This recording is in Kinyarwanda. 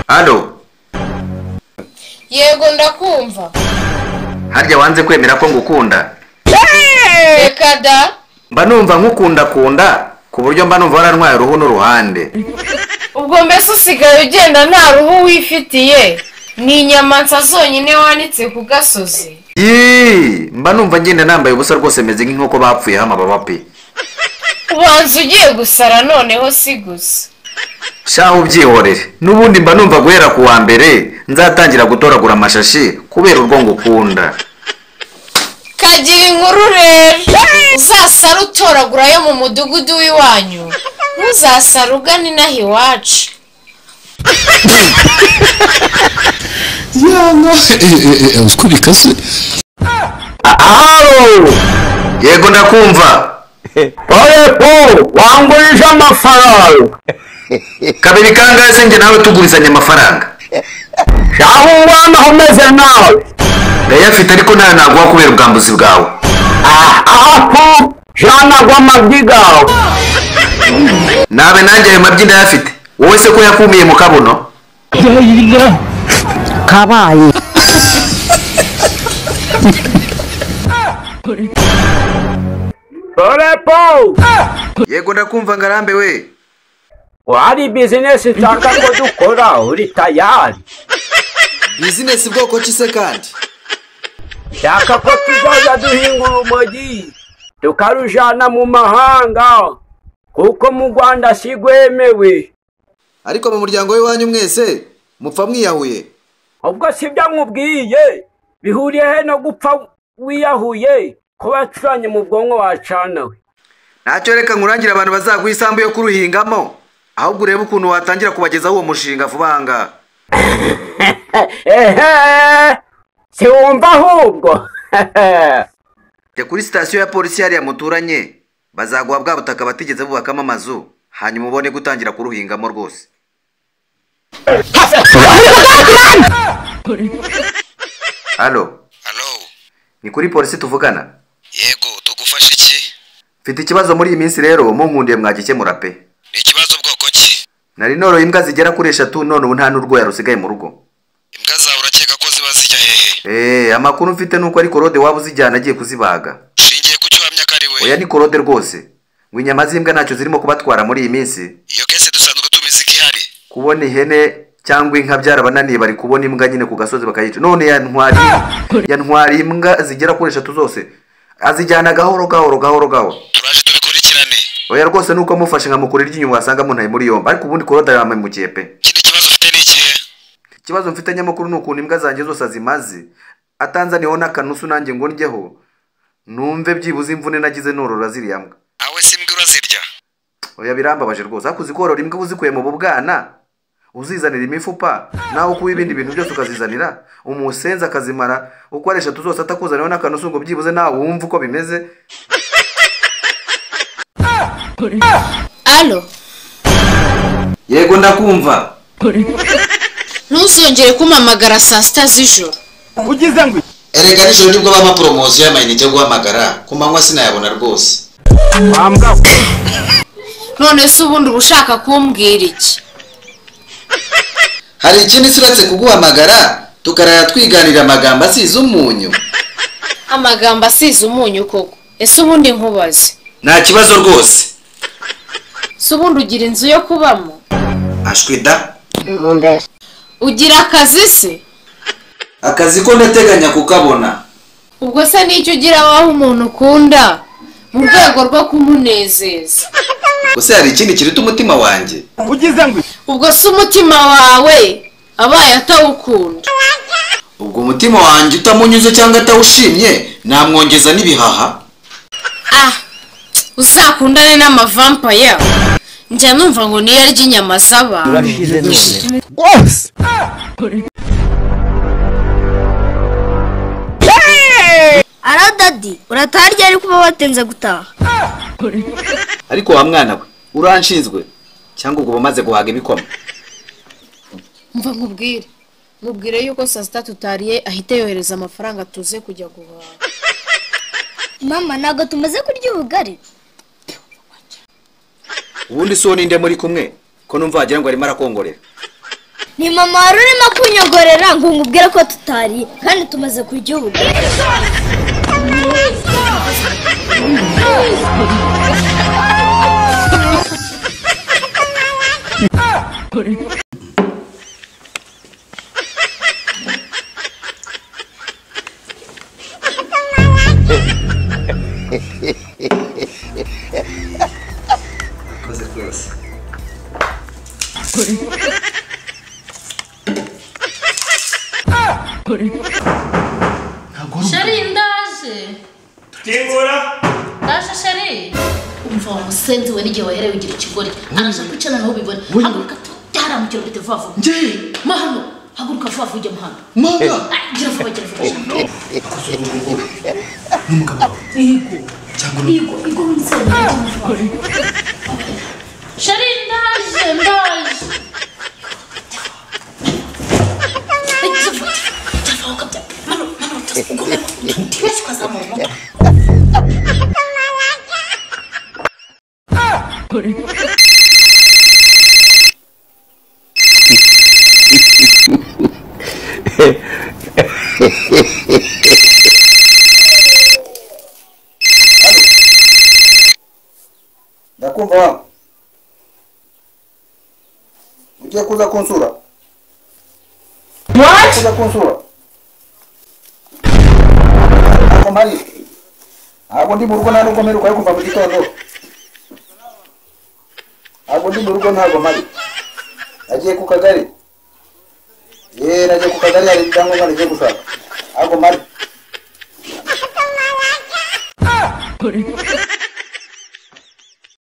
hano yego ndakumva harya wanze kwemera ko ngukunda reka da mba numva nkukundakunda ku buryo mba numva warantwaye uruhu n'uruhande ubwo mbese usigaye ugenda nta ruhu wifitiye ni inyamanza zonyine wanitse ku gasozi Yee! mba numva ngenda nambaye ubusa rwose meze nk'inkoko bapfuyeho amababa pe ubanza ugiye gusara noneho si gusa shaho ubyihorere n'ubundi mba numva guhera ku wa mbere nzatangira gutoragura amashashi kubera urwo ngukunda kagira inkuru rero uzasare utoragura yo mu mudugudu w'iwanyu ntuzasare ugana inaha iwacu yana eee uziko bikaze Alo! yego ndakumva Oye po, wangurisha amafaranga. kabiri kangahe njye nawe tugurizanya amafaranga Shaho umwana umeze nawe. ndayafite ariko nayo naguha kubera ubwambuzi bwawe Ah, aha po, jana gw'amagi gawe. nabe nanjye ayo mabyi ndayafite wowe se ko yakumiye mu kabuno kabaye Oye po, yego ndakumva ngarambe we hari bizinesi nshaka ko dukora uri tayari. bizinesi bwoko ki se kandi Nshaka ko tuzajya duhinga urumogi, tukarujana mu mahanga. Kuko mu Rwanda si rwemewe. ariko mu muryango w'iwanyu mwese mupfa mwiyahuye ubwo si byo nkubwiye bihuriye he no gupfa wiyahuye kuba wacuranye mu bwonko wacanawe ntacyo reka nkurangira abantu bazaguha isambu yo kuruhingamo ahubwo urebe ukuntu watangira kubagezaho uwo mushinga vuba aha ngaha ehe siwumva ahubwo jya kuri sitasiyo ya polisi hariya muturanye bazaguha bwa butaka batigeze bubakamo amazu hanyuma ubone gutangira kuruhingamo rwose halo halo ni kuri polisi tuvugana yego tugufasha iki mfite ikibazo muri iyi minsi rero munkundiye mwagikemura pe ni ikibazo bwoko ki nari noroye imbwa zigera kuri eshatu none ubu nta n'urwoya rusigaye mu rugo imbwa zawe urakeka ko ziba zijya hehe eee amakuru mfite ni uko ari korode waba uzijyana agiye kuzibaga ushingiye ku cyo uhamya ko ari we oya ni korode rwose ngo inyama z'imbwa ntacyo zirimo kubatwara muri iyi minsi iyo kese dusanzwe tubizi ko ihari kubona ihene cyangwa inka byarabananiye bari kubona imbwa nyine ku gasozi bakayica none yantwari yantwari imbwa zigera kuri eshatu zose azijyana gahoro gahoro gahoro gahoro turaje tubikurikirane oya rwose nuko amufashe nkamukura iryinyo wasanga muntaye muri yombi ariko ubundi korode yamuhemukiye pe ikindi kibazo ufite ni ikihe ikibazo mfite nyamukuru ni ukuntu imbwa zanjye zose azimaze atanzaniyeho n'akanusu nanjye ngo ndyeho numve byibuze imvune nagize norora ziriya mbwa nawe si imbwa urazirya oya birambabaje rwose ariko uzi korora imbwa uba uzikuye mu bubwana uzizanira imifupa nawe ukuba ibindi bintu byose ukazizanira umusenzi akazimara uko ari eshatu zose atakuzaniyeho n'akanusu ngo byibuze nawe wumve uko bimeze alo yego ndakumva ntuzongere kumpamagara saa sita z'ijoro erega nijoro nibwo bampa poromosiyo y'amayinite yo guhamagara ku manywa sinayabona rwose wambwa none se ubundi uba ushaka kumbwira iki hari ikindi siratse kuguhamagara tukarara twiganirira amagambo asize umunyu amagambo asize umunyu koko ese ubundi nkubaze nta kibazo rwose si ubundi ugira inzu yo kubamo ashwi da ugira akazi se akazi ko ndateganya kukabona ubwo se n'icyo ugira waho umuntu ukunda mu rwego rwo kumunezeza gusa hari ikindi kiruta umutima wanjye ubwo se umutima wawe abaye atawukunda ubwo umutima wanjye utamunyuze cyangwa atawushimye namwongeza n'ibihaha ah uzakundane n'amavampaya njya numva ngo niyo arya inyama z'abantu ara dadi urataha ryari kuba watinze gutaha ariko wa mwana we uranshinzwe cyangwa ubwo bamaze guhaga ibikoma mva nkubwire mubwire yuko saa sita tutariye ahita yohereza amafaranga tuze kujya guhaha mama ntabwo tumaze kurya ubugari ubundi si uwo ninde muri kumwe ko numva wagira ngo arimo arakongorera ni mama wari urimo kunyogorera ngo nkubwire ko tutari kandi tumaze ku gihugu urakoze rwose sheri ndaje Nibura ndaje sheri umva wa musenzi we n'igihe waherewe igira ikigori araje kwicara nawe ubibona haguruka tudaharamukira ubite vuba vuba njye ma hano haguruka vuba vuba ujya mu hano manga Ah, gira vuba gira vuba sheri. n'umugabo wawe cyangwa ni Igo, igo musenzi sheri ndaje ndaje Eh, gira vuba, gira vuba, ukabya. Mano, mano, ugomba- Tibetse ukazamura umutwe. ndakumva wa ugiye kuza kunsura What? kuza kunsura ntabwo mpari ntabwo ndi mu rugo nta nubwo mperuka yo kuva mu gitondo ntabwo ndi mu rugo ntabwo mpari nagiye ku kagari yeee nagiye ku kagari hari ibyangombwa nagiye gushaka ntabwo mpari